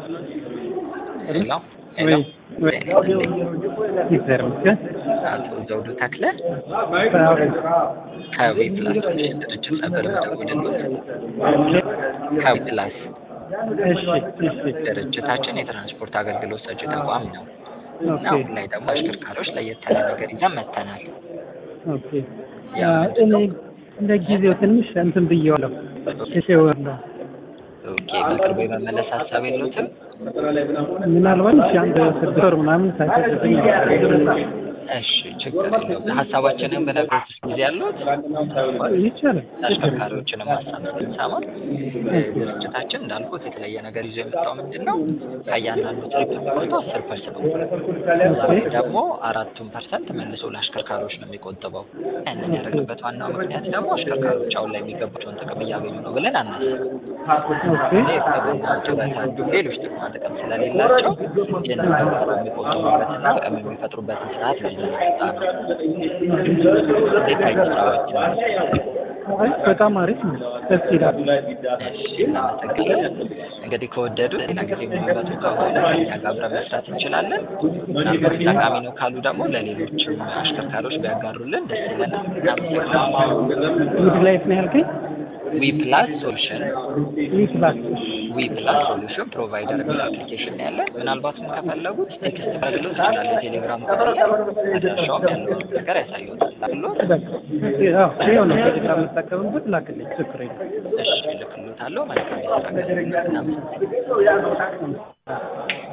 ሄሎ ወይ ወይ ሄሎ ይዘር ምስል አቶ ዘውዱ ተክለ አዎ ከዊ ፕላስ ድርጅት ነበር የምደውልልዎት። ከዊ ፕላስ እሺ እሺ ድርጅታችን የትራንስፖርት አገልግሎት ሰጪ ተቋም ነው እና ኦኬ አሁን ላይ ደግሞ አሽከርካሪዎች ለየት ያለ ነገር ይዘን መጥተናል። ኦኬ ያ እኔ ለጊዜው ትንሽ እንትን ብዬዋለሁ ተሸወርለሁ ኦኬ በቅርቡ የመመለስ ሀሳብ የለዎትም? ምናልባት እሺ አንድ ስድስት ወር ምናምን ሳይፈጅብኝ እሺ ችግር የለውም። ሀሳባችንን በነገሮች ጊዜ ያሉት ይቻላል አሽከርካሪዎችንም ሀሳብ ስንሰማ ድርጅታችን እንዳልኩት የተለየ ነገር ይዞ የመጣው ምንድን ነው ከእያንዳንዱ ትሪፕ የሚቆጠው አስር ፐርሰንት ነው። ደግሞ አራቱን ፐርሰንት መልሶ ለአሽከርካሪዎች ነው የሚቆጥበው። ያንን ያደረገበት ዋናው ምክንያት ደግሞ አሽከርካሪዎች አሁን ላይ የሚገባቸውን ጥቅም እያገኙ ነው ብለን አናስብም። ኦኬ ሕክምና ጭረት እንዲሁም ሌሎች ጥቅማ ጥቅም ስለሌላቸው ይህንን ነገር የሚቆጥቡበትና ጥቅም የሚፈጥሩበትን ስርዓት ነው ይዘን የመጣ ነው። እንዴት ታዩት ስራዎችን? አይ በጣም አሪፍ ነው ደስ ይላል እሺ እናመሰግናለን። እንግዲህ ከወደዱ ሌላ ጊዜ የሚመጡ ከሆነ ከእኛ ጋር አብረን መስራት እንችላለን። ምናልባት ጠቃሚ ነው ካሉ ደግሞ ለሌሎችም አሽከርካሪዎች ቢያጋሩልን ደስ ይለናል። እናመሰግናለን። ውድ ላይፍ ነው ያልከኝ ዊ ፕላስ ሶሉሽን ይህ ፕላስ ዊ ፕላስ ሶሉሽን ፕሮቫይደር የሚል አፕሊኬሽን ነው ያለን። ምናልባትም ከፈለጉት ቴክስት ማድረግ ይችላል። ቴሌግራም ቁጥር ላይ አድራሻውም ያለውን ነገር ያሳዩታል። አሉት በቃ አዎ ይኸው ነው ቴሌግራም የምጠቀምበት ላክልኝ ችግር የለም እሺ እልክልዎታለሁ። መልካም የስራ ቀን። እናመሰግናለን።